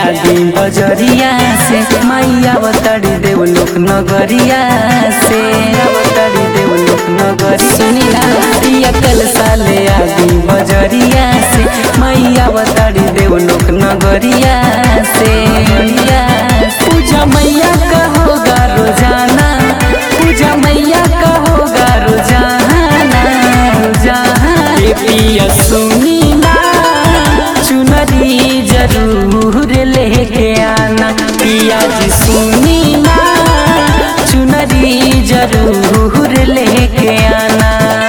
आदि बजरिया से मैया अवतारी देव लोक नगरिया से अवतारी देव लोक नगर सुनीला प्रिया कल साले आदि बजरिया से मैया अवतारी देव लोक नगरिया से पूजा मैया का होगा रोजाना पूजा मैया का होगा रोजाना रोजाना ये पिया सुनीला चुनरी जरूर लेके आना पिया जी सुनीला चुनरी जरूर लेके आना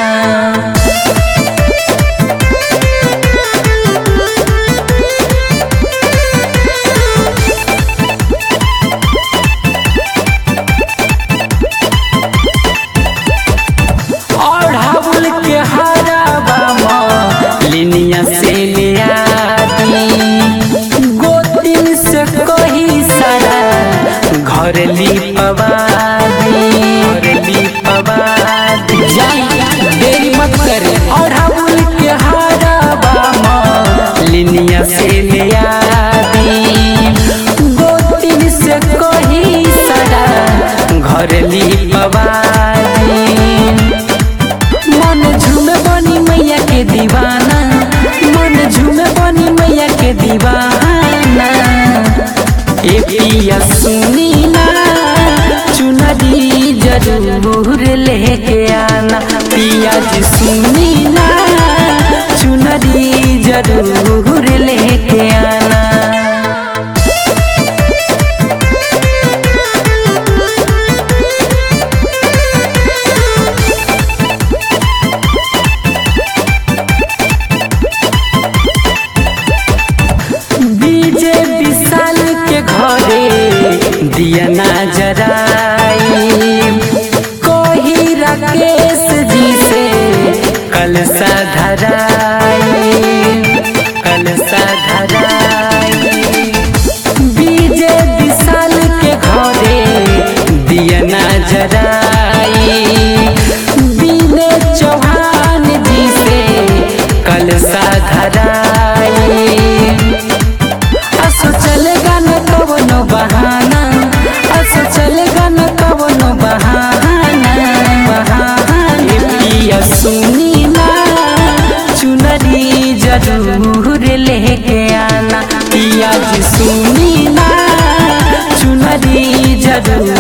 और हाबुल के हारा बामा लिनिया से ले आती गोतिन से कही सारा घर ली पवादी घर ली पवादी जाई देरी मत करे और हाबुल के हारा बामा लिनिया से ले आती गोतिन से कही सारा घर ली पवादी मन झूमे बनी मैया के दीवाना मन झूमे बनी मैया के दीवाना ए पिया सुनीला चुनरी जरूर लेके आना पिया जी सुनीला चुनरी जरूर लेके आना बीजे विशाल के घरे दिया ना जराई कोही राकेश जी से कल धराई कल धराई बीजे विशाल के घरे दिया ना जराई बीने चौहान जी से कल धराई असो चलेगा न कवनो बहाना असो चलेगा न कवनो बहाना बहाना पिया सुनीला चुनरी जरूर लेके आना पिया जी सुनीला चुनरी जरूर